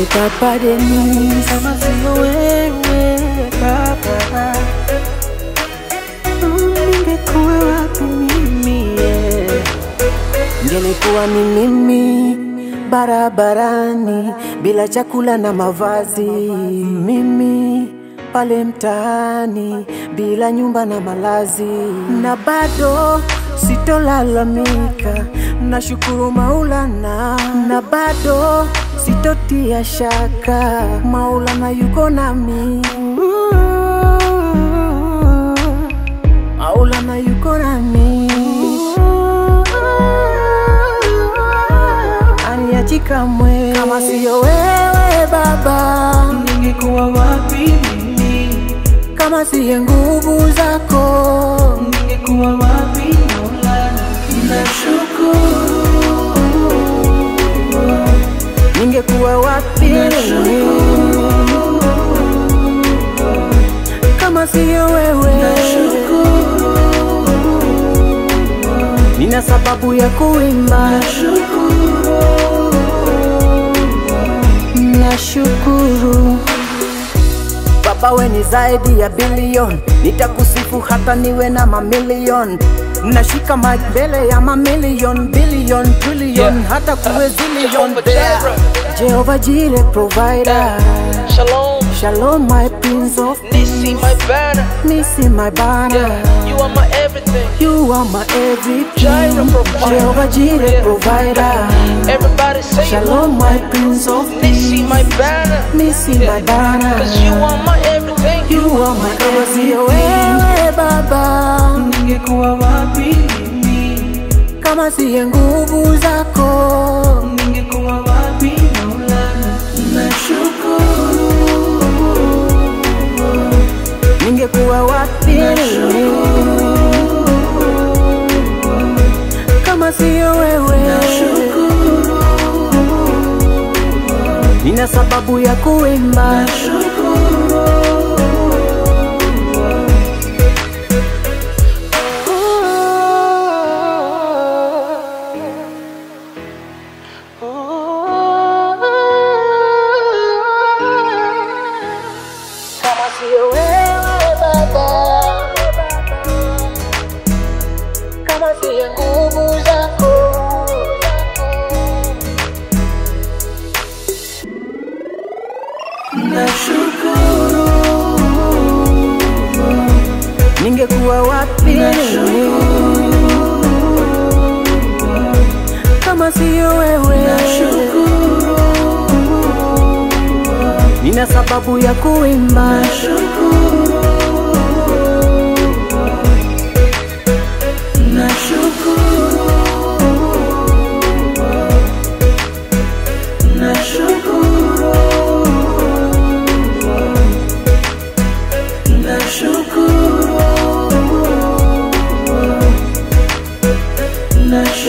Papa Denis, kama sio wewe baba Mm, ningekuwa wapi mimi yeah. ngelikuwa ni mimi barabarani bila chakula na mavazi, mimi pale mtaani bila nyumba na malazi, na bado sitolalamika, nashukuru Maulana, na bado sitotia shaka, Maulana yuko nami. Maulana yuko nami aniachi kamwe kama siyo wewe Baba, ningekuwa wapi mimi kama siye nguvu zako, ningekuwa wapi Maulana nashukuru ningekuwa wapi mimi kama siyo wewe? Nina sababu ya kuimba, nashukuru Baba, we ni zaidi ya bilion, nitakusifu hata niwe na mamilion. Nashika mic mbele ya mamilion, bilion, trillion, Yeah. hata kuwe zillion Jehovah there. Jireh. Jehovah Jireh provider, Shalom, Shalom my prince of Nisi, my banner. Nisi my banner. Yeah, you are my everything. You are my everything. Jireh provider. Jehovah Jireh Yeah. provider. Everybody say Shalom my prince of Nisi, my banner. Nisi my banner. Cause you are my everything. You are my kama sio wewe Baba, ningekuwa wapi mimi kama siye nguvu zako, ningekuwa wapi Maulana nashukuru ningekuwa wapi mimi? kama siyo wewe? Nina sababu ya kuimba, kama siyo wewe Baba, kama siyo nguvu zako nashukuru ningekuwa wapi mimi kama siyo wewe? Nina sababu ya kuimba, Nashukuru